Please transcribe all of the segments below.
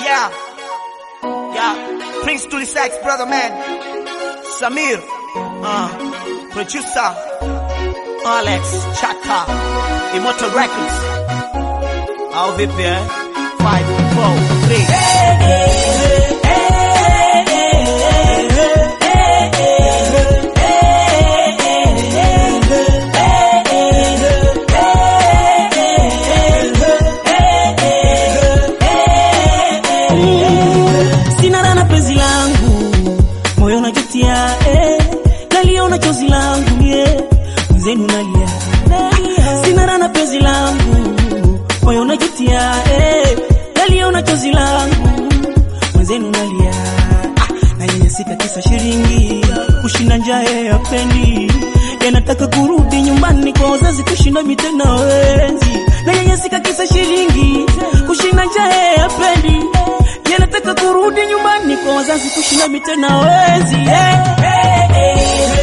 Yeah. Yeah. Prince to the sex, brother man. Samir. Uh, producer. Alex Chaka. Immortal Records. Au vipi eh? 5, 4, 3. Sina rana penzi langu, moyo najutia, eh, naliona chozi langu yeah, mwenzenu nalia. Sina rana penzi langu, moyo najutia, eh, naliona chozi langu, mwenzenu nalia. Ah, nanyanyasika kisa shilingi, kushinda njaa ya pendi yanataka kurudi nyumbani kwa wazazi kushinda mitena wenzi. Nanyanyasika kisa shilingi, kushinda njaa ya pendi yanataka kurudi nyumbani kwa wazazi kushinda mitena wezi yeah.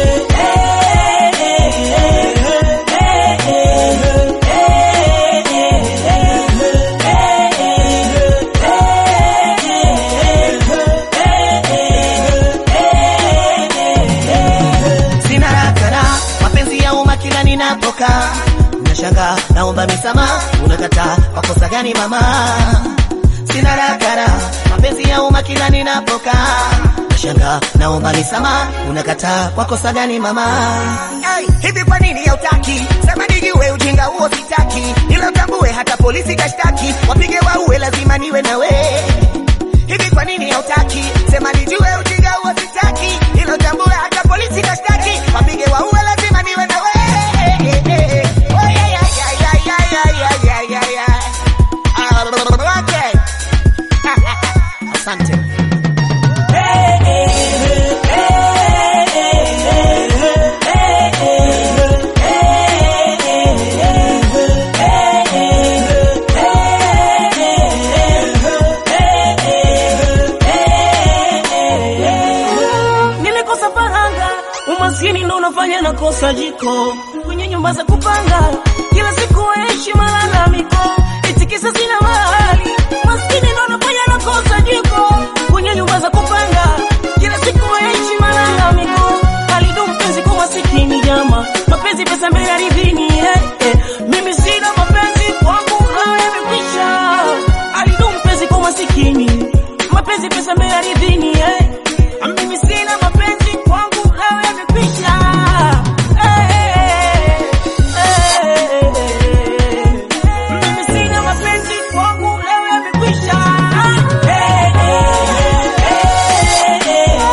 Sina rakara, mapenzi ya umma kila ninapokaa. Nashangaa, naomba misamaha, unakataa kwa kosa gani mama? Sina rakara, mapenzi ya umma kila ninapokaa. Nashangaa, naomba misamaha, unakataa kwa kosa gani mama? Hey, hivi kwa nini hautaki? Sema nijue ujinga huo sitaki, ila utambue hata polisi kashtaki, wapige waue, lazima niwe na wewe hivi kwa nini hautaki? Sema nijue ujinga huo sitaki, ilo tambue hata polisi kashtaki, wapige waue, lazima niwe na wewe. Oh, yeah, yeah, yeah, yeah, yeah, yeah, yeah, yeah, yeah. Ah, okay. Asante. Nilikosa faranga, umaskini ndo unafanya nakosa jiko kwenye nyumba za kupanga, kila siku waishi malalamiko, eti kisa sina mahali. Maskini ndo unafanya nakosa jiko kwenye nyumba za kupanga, kila siku waishi malalamiko, halidu mpenzi kwa masikini jama, mapenzi pesa mbele ardhini eh, eh. Mimi sina mapenzi kwangu leo yamekwisha, halidu mpenzi kwa masikini, mapenzi pesa mbele ardhini eh. Mimi sina mapenzi kwangu leo yamekwisha. Eh, eh, eh, eh. Mimi sina mapenzi kwangu leo yamekwisha. Eh, eh,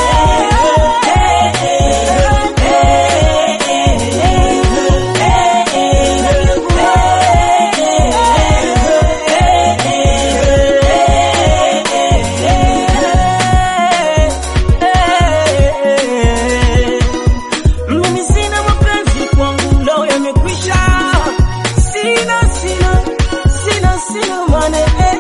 Mimi sina mapenzi kwangu leo yamekwisha. Sina, sina, sina, sina mane eh,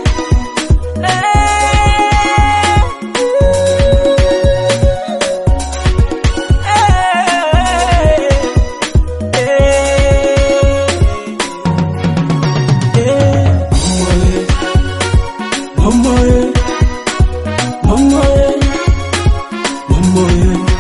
Mama, mama, mama, mama,